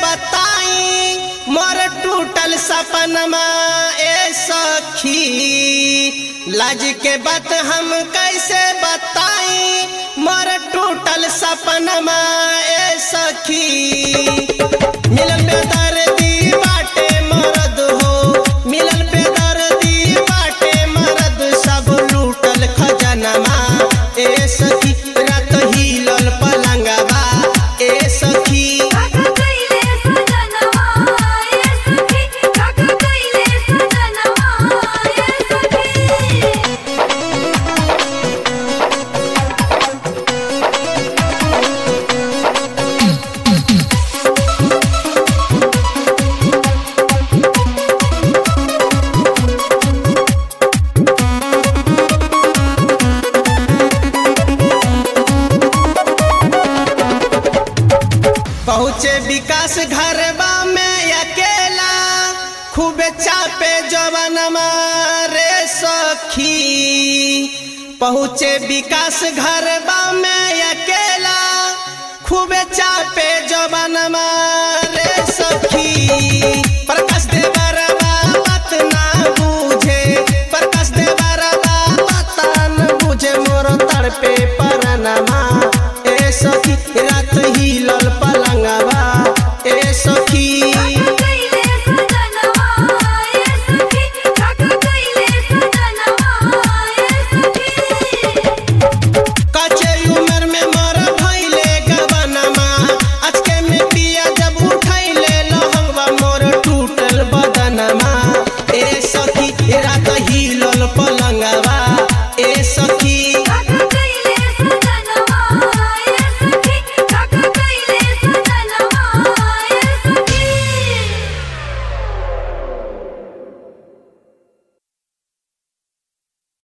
बताई मोर टूटल सपनमा ए सखी लाज के बात हम कैसे बताई मोर टूटल सपनमा ए सखी मिलल बेदर्दी बाटे मरद हो मिलल बेदर्दी बाटे मरद सब लूटल खजनमा ए सखी रात हिलल पलंगवा ए सखी काका कइले सजनवा ए सखी काका कइले सजनवा ए सखी पहुँचे विकास घरबा में अकेला खूब चापे जवनमा रे सखी पहुँचे विकास घरबा में अकेला खूब चापे जवनमा रे सखी प्रकाश दे बरबा बात ना बूझे प्रकाश दे बरबा बात न बूझे मोर तड़पे परनमा ए सखी रात हिलल पलंगवा ए सखी काका